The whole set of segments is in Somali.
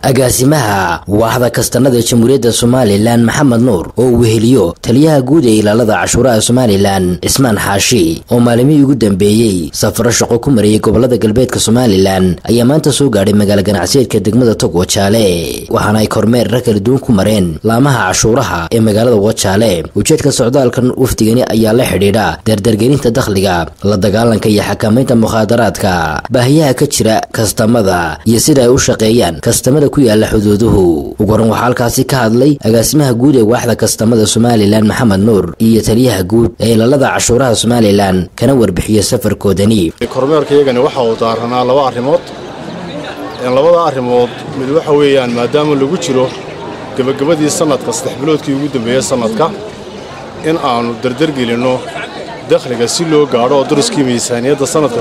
agaasimaha waaxda kastanada jamhuuriyadda somalilan maxamed nuur oo weheliyo taliyaha guud ee ilaalada cashuuraha somalilan cismaan xaashi oo maalimihii ugu dambeeyey safaro shaqo ku marayay gobolada galbeedka somalilan ayaa maanta soo gaadhay magaalo ganacsiyeedka degmada tog wajaale waxaana ay kormeerra kala duwan ku mareen laamaha cashuuraha ee magaalada wajaale ujeedka socdaalkan wafdigani ayaa la xidhiidha dardargelinta dakhliga la dagaalanka iyo xakamaynta mukhaadaraadka baahiyaha ka jira kastamada iyo sida ay u shaqeeyaan kastamada ku yaala xuduuduhu ugu horan waxaa halkaasi ka hadlay agaasimaha guud ee waaxda kastamada somalilan maxamed nuur iyo taliyaha guud ee ilaalada cashuuraha somalilan kana warbixiya safarkoodani kormeerkayagani waxa uu daaranaa laba arrimood labada arrimood mid waxa weeyaan maadaama lagu jiro gebagabadii sannadka saddex biloodkii ugu dambeeyey sannadka in aannu dardargelinno dakhliga si loo gaadho oo dariskii miisaaniyadda sannadka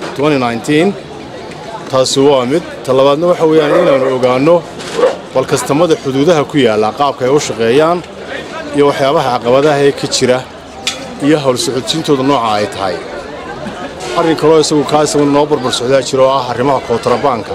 taasi waa mid talabaadna waxa weeyaan inaannu ogaanno bal kastamada xuduudaha ku yaalla qaabka ay u shaqeeyaan iyo waxyaabaha caqabadaha ee ka jira iyo hawl socodsiintooda nooca ay tahay arrin kaloo isagu kaa isagu noo barbar socdaa jira oo ah arrimaha kootrabaanka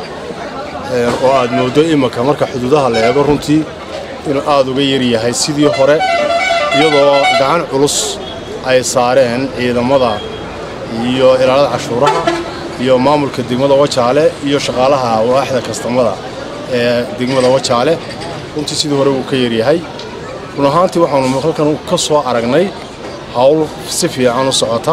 oo aad mooddo imanka marka xuduudaha la eego runtii inuu aad uga yar yahay sidii hore iyadoo gacan culus ay saareen ciidamada iyo ilaalada cashuuraha iyo maamulka degmada wajaale iyo shaqaalaha waaxda kastamada ee degmada wajaale runtii sidii hore wuu ka yaryahay run ahaantii waxaanu halkan ka soo aragnay hawl si fiican u socota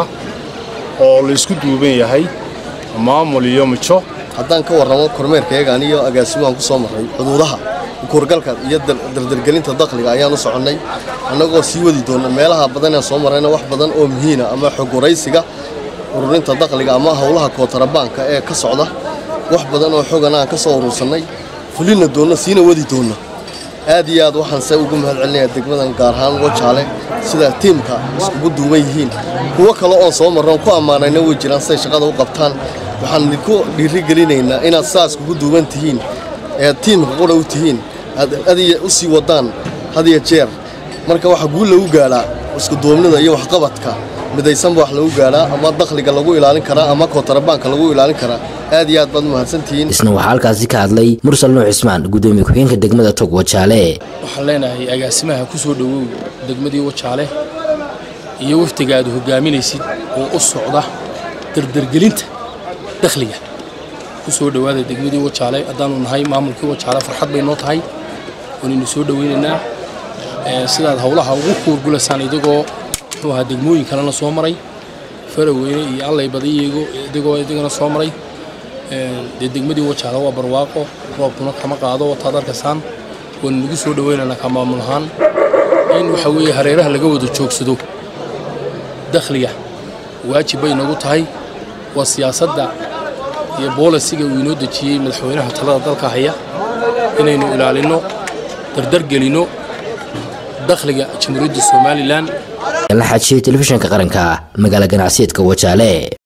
oo laysku duuban yahay maamul iyo mijo haddaan ka warramo kormeerkayaga aniyo agaasimahan ku soo marray xuduudaha kuurgalka iyo dardargelinta dakhliga ayaan u soconnay annagoo sii wadi doonna meelaha badanee soo marrayna wax badan oo muhiina ama xogwaraysiga ururinta dakhliga ama howlaha kootarabaanka ee ka socda wax badan oo xogan aan ka soo urursannay fulina doonna siina wadi doonna aad iyo aad waxaan se ugu mahad celinayaa degmadan gaar ahaan wajaale sida tiimka iskugu duuban yihiin kuwo kale oon soo marroon ku ammaanayna way jiraan siday shaqada u qabtaan waxaan idinku dhiirigelinaynaa inaad saa iskugu duuban tihiin ee tiimka qura u tihiin aad adiya u sii waddaan hadiyo jeer marka waxaa guul lagu gaadhaa iskuduubnida iyo waxqabadka midaysanba wax lagu gaadhaa ama dakhliga lagu ilaalin karaa ama kootarabaanka lagu ilaalin karaa aad iyo aad baad mahadsantihiin isna waxaa halkaasi ka hadlay mursal nuux cismaan gudoomiye ku-xigeenka degmada tog wajaale waxaan leenahay agaasimaha ku soo dhowow degmadii wajaale iyo wafdiga aad hogaaminaysid oo u socda dardargelinta dakhliga ku soo dhowaada degmadii wajaale haddaanu nahay maamulkii wajaale farxad bay noo tahay waanaynu soo dhowaynaynaa sidaad howlaha ugu kuurgulaysaan idigoo muxuu ahaa degmooyin kalena soo maray faraweyne iyo allay badiyago idigoo idigana soo maray dee degmadii wajaale waa barwaaqo roobkuna kama qaado wataad arkaysaan waanu nagu soo dhowaynaynaa ka maamul ahaan in waxa weeye hareeraha laga wada joogsado dakhliga waajib bay nagu tahay waa siyaasadda iyo boolisiga uu inoo dejiyey madaxweynaha talada dalka haya inaynu ilaalinno dardargelinno dakhliga jamhuuriyadda somalilan la xajiyey telefishinka qaranka magaala ganacsiyeedka wajaale